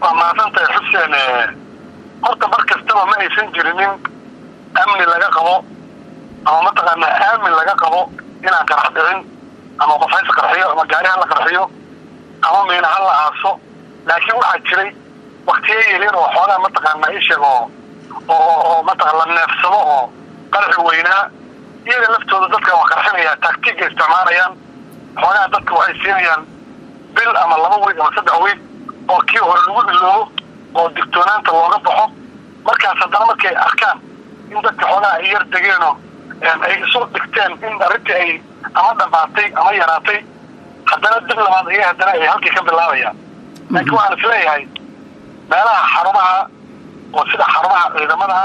waa mahadsantahay xuseen horta mar kastaba ma aysan jirinin amni laga qabo ama mataqaanaa aamin laga qabo inaan qarax dhicin ama qof hays qarxiyo ama gaari ha la qarxiyo ama miina ha la aaso laakiin waxaa jiray waktiya yelin oo xoogaa mataqaanaa isheeg oo oo mataqaa la neefsado oo qaraxi weynaa iyaga laftooda dadka waa qarxinaya taktiga isticmaalayaan xoogaa dadka waxay siinayaan bil ama laba weyd ama saddex weyd oo kii hore lagu iloobo oo digtoonaanta looga baxo markaas haddana markay arkaan in dadka xoogaa ay yar degeenoo ay isu dhigteen in arrintii ay ama dhamaatay ama yaraatay haddana dib labaad iyaga haddana ay halkii ka bilaabayaan laakiin waxaan is leeyahay meelaha xarumaha oo sida xarumaha ciidamadaha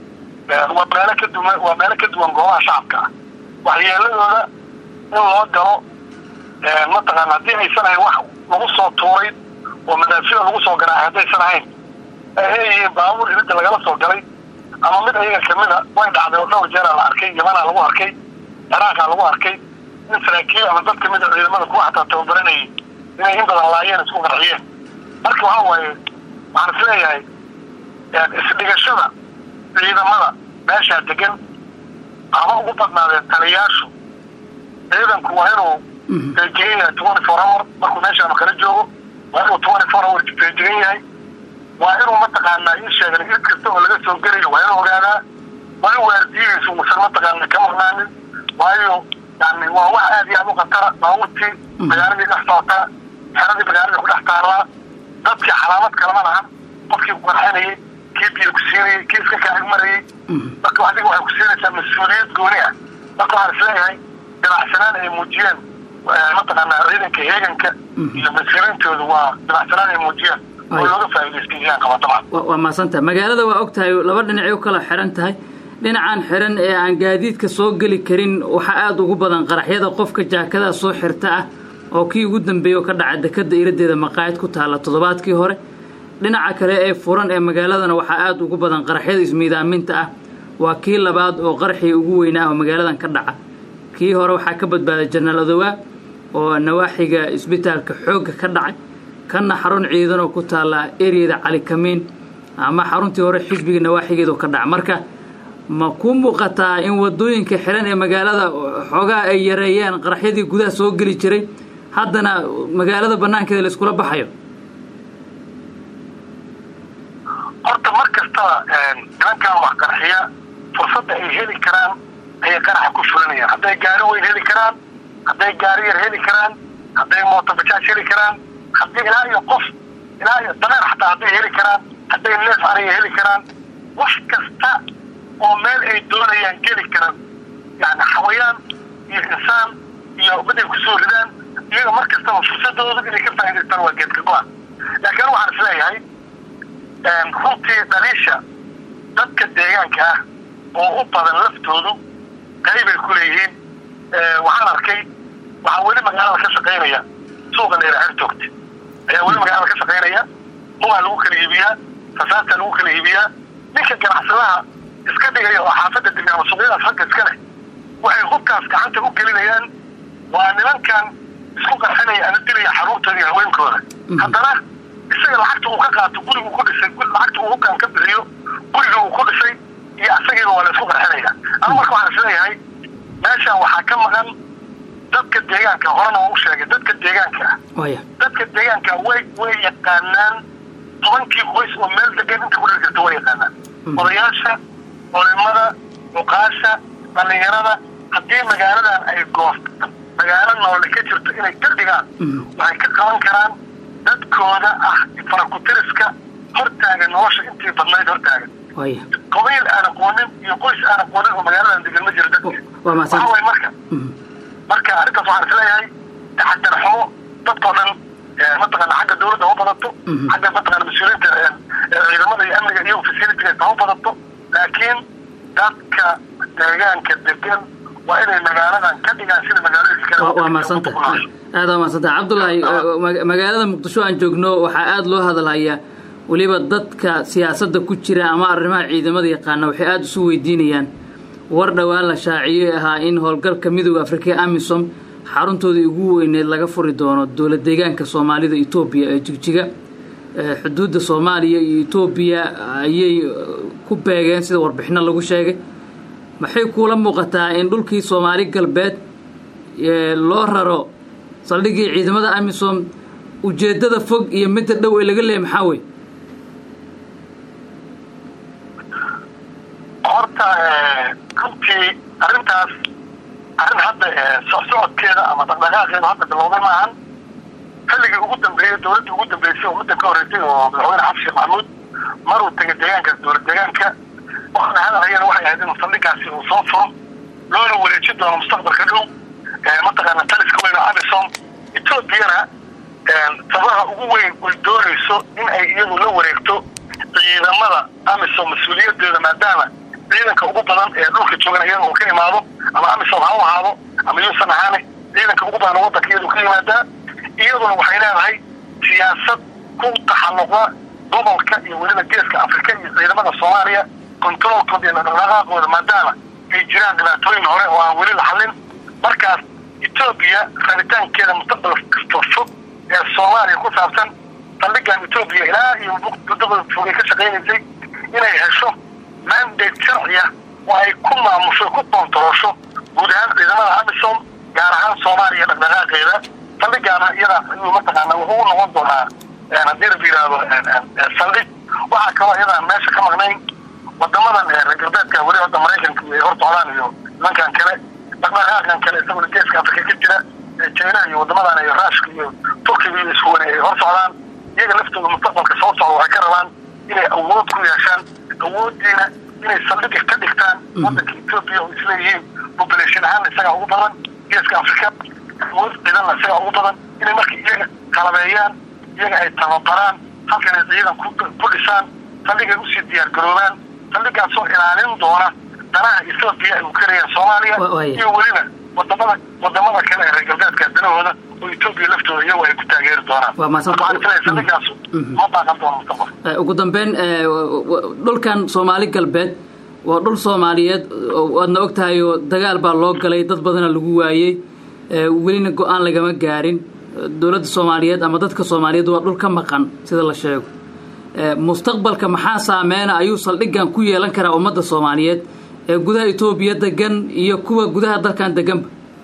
waa meelo ka duwan waa meelo ka duwan goobaha shacabka ah waxyeeladooda in loo galo mataqaana haddii aysan ahayn wax lagu soo tuuray oo madaafiya lagu soo garaacay haddaysan ahayn eeyihiin baabuur iridda lagala soo galay ama mid ayaga kamida way dhacday oo dhowr jeeraa la arkay yamanaa lagu arkay ciraaqa lagu arkay in saraakiil ama dad kamida ciidamada kuwa xataa tababaranayay inay in badan laayeen isku qarxiyeen marka waxa waaye waxaan is leeyahay isdhigashada ciidamada meeshaa degan ama ugu badnaadeen taliyaashu ciidanku waa inuu feejigan yahay twenty four hour markuu meeshaanu kala joogo waa inuu twenty four hour feejigan yahay waa inuu mataqaanaa ii sheegan id kasta oo laga soo gelayo waa inuu ogaadaa waa in waardiyihiisu uusan mataqaana ka maqnaanin waayo yani waa wax aad iyo aad u khatara baabuurtii magaaladii dhex sootaa xeradii magaaladii ku dhex taallaa dadkii calaamad kalama lahan qofkii ku qarxinayay kii biyo ku siinayay kii iska kaag marayay marka adiga waxay ku siinaysaa mas-uuliyad gooni ah marka waxaan is leeyahay dabacsanaan ay muujiyeen mataqaanaa ciidanka heeganka iyo mas-uuliyintoodu waa dabacsanaan ay muujiyeen oo looga faa'iidaystaiyaan qaba dabcan waa maadsantahay magaalada waa og tahay laba dhinacay u kala xiran tahay dhinacan xiran ee aan gaadiidka soo geli karin waxaa aada ugu badan qaraxyada qofka jaakadaha soo xirta ah oo kii ugu dambeeya oo ka dhaca dekada iradeeda maqaayad ku taalla toddobaadkii hore dhinaca kale ee furan ee magaaladana waxaa aada ugu badan qaraxyada ismiidaaminta ah waa kii labaad oo qaraxii ugu weynaa oo magaaladan ka dhaca kii hore waxaa ka badbaaday janaal adowaa oo nawaaxiga isbitaalka xoogga ka dhacay kanna xarun ciidan oo ku taalla ereyada calikamiin ama xaruntii hore xisbiga nawaaxigeedu ka dhaca marka ma ku muuqataa in wadooyinka xiran ee magaalada xoogaa ay yareeyeen qaraxyadii gudaha soo geli jiray haddana magaalada banaankeeda la iskula baxayo horta mar kastaba nimankan wax qarxiya fursadda ay heli karaan ayay qaraxa ku fulinayaan hadday gaari weyn heli karaan hadday gaari yar heli karaan hadday mootobajaaj heli karaan haddii ilaa iyo qof ilaa iyo dameer xataa hadday heli karaan hadday neef ariya heli karaan wax kasta oo meel ay doonayaan geli karan yani xawayaan iyo insaan iyo mid ay kusoo ridaan iyaga mar kastaba fursadooda inay ka faa'idaystaan waa geedka go-an laakiin waxaan is leeyahay runtii dhaliisha dadka deegaanka ah oo u badan laftoodu qaybay ku leeyihiin waxaan arkay waxaa weli magaalada ka shaqaynaya suuqa leera xertoogta ayaa weli magaalada ka shaqaynaya hugaa lagu kala iibiyaa rasaastaa lagu kala iibiyaa ninka ganacsadaha iska dhigaya oo xaafadda dega ama suuqyadaas ragga iska leh waxay hubkaas gacanta u gelinayaan waa nimankan isku qarxinaya ana dilaya xaruurtooda iyo haweenkooda haddana isaga lacagta uu ka qaato gurigu ku dhisay lacagta uu hubkan ka bixiyo guriga uu ku dhisay iyo asagiiba waa la isku qarxinaya anu marka waxaan is leeyahay meeshan waxaa ka maqan dadka deegaanka horena waa u sheegay dadka deegaanka ah dadka deegaanka way way yaqaanaan tobankii qoys oo meel degan inta kudhir jirta way yaqaanaan odayaasha culimada cuqaasha dhallinyarada haddii magaaladan ay goostaan magaalo noole ka jirto inay ka dhigaan waxay ka qaban karaan dadkooda ah farakutiriska hortaagan nolosha intii badnayd hortaagan qabiil aan aqoonin iyo qoys aan aqoonin oo magaaladan degan ma jiro dadka waxa way marka marka arrintaas waxaan is leeyahay taxadar xumo dadkao dhan mataqaana xagga dawladda ha u badato xagga mataqaana mas-uuliyiinta ciidamada iyo amniga iyo facilitiga ha u badato laakiin dadka deegaanka degan waa inay magaaladan ka dhigaan sida magaalooyinka waa maasanta aada waa maasanta cabdullaahi magaalada muqdisho aan joogno waxaa aada loo hadalhayaa weliba dadka siyaasadda ku jira ama arrimaha ciidamada yaqaana waxay aada isu weydiinayaan war dhowaan la shaaciyey ahaa in howlgalka midooda afrika amisom xaruntoodii ugu weyneed laga furi doono dowlad deegaanka soomaalida etoobiya ee jigjiga xuduudda soomaaliya iyo etoobiya ayay ku beegeen sida warbixino lagu sheegay maxay kuula muuqataa in dhulkii soomaali galbeed loo raro saldhigii ciidamada amisom ujeeddada fog iyo midda dhow ee laga leeyay maxaa wey horta runtii arrintaas arrin hadda socsocodkeeda ama dhaqdhaqaaqeeda hadda bilowday maahan xilligii ugu dambeeyey dowladdii ugu dambeysay oo muddan ka horreysay oo madaxweyne xasan sheekh maxamuud maruu tegay deegaankaas dowlad deegaanka waxna hadalhayana waxay ahayd inuu saldhigaasi uu soo furo loona wareejin doono mustaqbalka dhow mataqaana taliska weyn oo amisom etoobiyana sabaha ugu weyn ay doonayso in ay iyadu la wareegto ciidamada amisom mas-uuliyadeeda maadaama ciidanka ugu badan ee dhulka joogan iyada uu ka imaado ama amisom ha u ahaado ama yuusan ahaane ciidanka ugu badan waddanka iyadu ka yimaadaa iyaduna waxay leedahay siyaasad ku taxalluqda gobolka iyo weliba geeska afrika iyo ciidamada soomaaliya controolkooda iyo dhaqdhaqaaqooda maadaama ay jiraan dhibaatooyin hore oo aan weli la xallin markaas etoobiya rabitaankeeda mustaqbal kasta fog ee soomaaliya ku saabsan saldhigan etoobiya ilaa iyo muddada fogay ka shaqaynaysay inay hesho mandate sharciya oo ay ku maamusho ku koontaroosho guud ahaan ciidamada amisom gaar ahaan soomaaliya dhaqdhaqaaqeeda saldhigaana iyadaa ayuu mataqaana wuxuu u noqon doonaa haddii la yidhaahdo saldhig waxaa kaloo iyadaan meesha ka maqnayn wadamadan reer galbeedka weli hadda maraykanka ay hor socdaan iyo nimankan kale dhaqdhaqaaqan kale isaguna geeska afrika ka jira china iyo wadamadan iyo ruushka iyo turkiga iyo iskuwane ay hor socdaan iyaga laftooda mustaqbalka soo socda waxay ka rabaan inay awood ku yeeshaan awooddiina inay saldhiga ka dhigtaan waddanka etoobiya oo isleeyihiin population ahaan isagaa ugu badan geeska afrika awood ciidanna isagaa ugu badan inay marka iyaga qalabeeyaan iyaga ay tababaraan halkan ay ciidan ku dhisaan saldhigay usii diyaar garoobaan saldhigaasoo ilaalin doona danaha etoobiya ay u karayaan soomaaliya iyo weliba wadamada wadamada kale ee reer galbeedka danahooda oo etoobiya laftooda iyagu ay ku taageeri doonaan saldhigaas ma baaqan doono mustaqbal ugu dambeyn dhulkan soomaali galbeed waa dhul soomaaliyeed waadna og tahay oo dagaal baa loo galay dad badana lagu waayey welina go-aan lagama gaarin dowladda soomaaliyeed ama dadka soomaaliyeed waa dhul ka maqan sida la sheego mustaqbalka maxaa saameyna ayuu saldhigan ku yeelan karaa ummadda soomaaliyeed ee gudaha etoobiya degan iyo kuwa gudaha dalkan deganba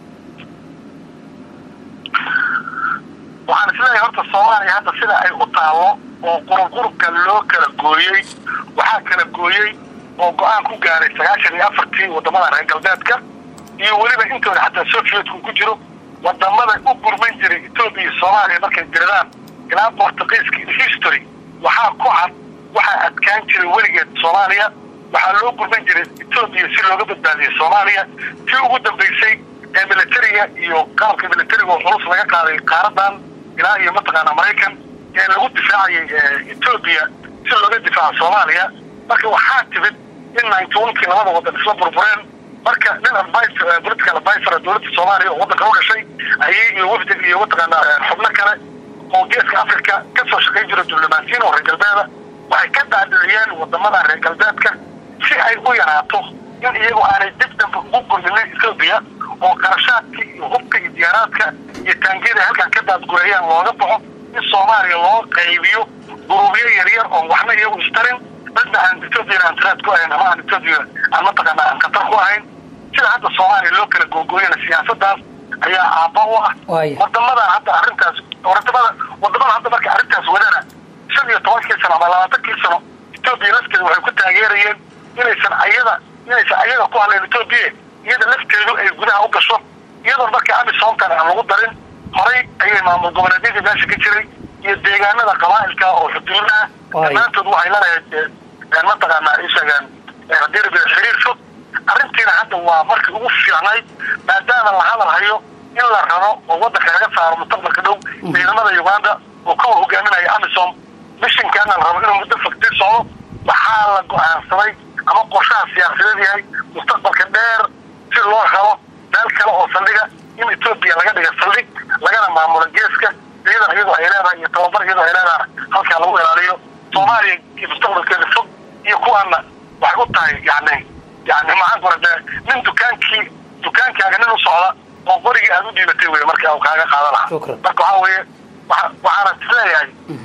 waxaan isleeyahay horta soomaaliya hadda sida ay u taalo oo qurubqurubka loo kala gooyey waxaa kala gooyey oo go-aan ku gaaray sagaashan iyo afartii wadamada reer galbeedka iyo weliba intooda xataa sovietku ku jiro wadamada u gurman jiray etoobiya iyo soomaaliya markay diradaan ilaa bortugiiska history waxaa ku cad waxaa adkaan jiray weligeed soomaaliya waxaa loo gurman jiray etoobiya si looga badbaadiyey soomaaliya tii ugu dambaysay ee militariga iyo qalabka militariga oo culus laga qaaday qaaradan ilaa iyo mataqaana maraykan ee lagu difaacayay etoobiya si looga difaaco soomaaliya marka waxaa timid in ninety onkii labada wadan isla burbureen marka nin advice political advisor dowladda soomaaliya oo waddanka u dhashay ayay iyo wafdig iyo mataqaana xubno kale oo geeska africa ka soo shaqayn jira diblomaasiyiin oo reer galbeeda waxay ka daadiciyeen wadamada reer galbeedka si ay u yaraato in iyagu aanay dib dambe ugu gurminin etoobiya oo qarashaadkii iyo hubka iyo diyaaraadka iyo taangiyada halkan ka daadgureeyaan looga baxo in soomaaliya loo qaybiyo guruubyo yaryar oo waxna iyagu istarin dadna aan etoobiya aan tiraad ku ahayn ama aan etoobiya aan mataqaana aan khatar ku ahayn sida hadda soomaaliya loo kala googooyana siyaasadaas ayaa aabba u ah wadamadan hadda arrintaas wadamada wadamada hadda marka arrintaas wadana shan iyo tobankii sano ama labaatankii sano etoobiya lafteeda waxay ku taageerayeen inaysan ayada inaysan ayaga ku hadleen etoobiya iyada lafteedu ay gudaha u gasho iyadoon marka amisoomkan aan lagu darin horay ayay maamul goboleedyadii meesha ka jiray iyo deegaanada qabaa'ilka oo xuduudaha dhammaantood waxay laleeyahay mataqaanaa ishagaan hadirbi xiriir fog arrintiina hadda waa markii ugu fiicnayd maadaama la hadal hayo in la rabo oo waddanka laga saaro mustaqbalka dhow ciidamada uganda oo kuwa hogaaminaya amisom mishinkaana la rabo inuu muddo fog sii socdo waxaa la go-aansaday ama qorshaha siyaasadeed yahay mustaqbalka dheer si loo helo meel kale oo saldhiga in etoobiya laga dhiga saldhig lagana maamulo geeska ciidan iyadoo ay leedahay iyo tababar iyadoo ay leedahay halkaa lagu ilaaliyo soomaaliya iyo mustaqbalkeeda fog iyo kuwaana waxay u tahay yani yani maxaan ku rade nin dukaankii dukaankaaga nin u socda oo qorigii aad u dhiibatay wey marka uu kaaga qaada lahaa marka waxaa weeye waxaana isleeyahay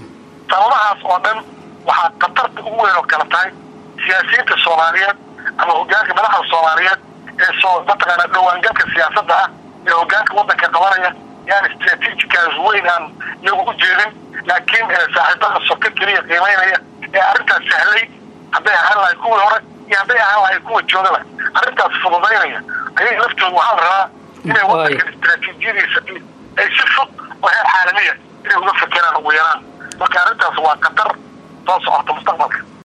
sababahaas oo dhan waxaa khatarta ugu weyn oo kale tahay siyaasiyiinta soomaaliyeed ama hogaanka madaxda soomaaliyeed ee soo mataqaana dhawaangalka siyaasadda ah ee hogaanka waddanka qabanaya yaan strategicaas weyn aan iyagu u jeedin laakiin saaxiibada soka keliya qiimaynaya ee arrintaas sahlay hadday ahaan lahay kuwii hore iyo hadday ahaan lahay kuwa joogaba arrintaas fududaynaya ayay laftooda waxaa la rabaa inay waddankan istraatiijiyadiisa ay si fog oo heer caalamiya inay uga fekeraan ugu yaraan marka arrintaas waa khatar soo socota mustaqbalka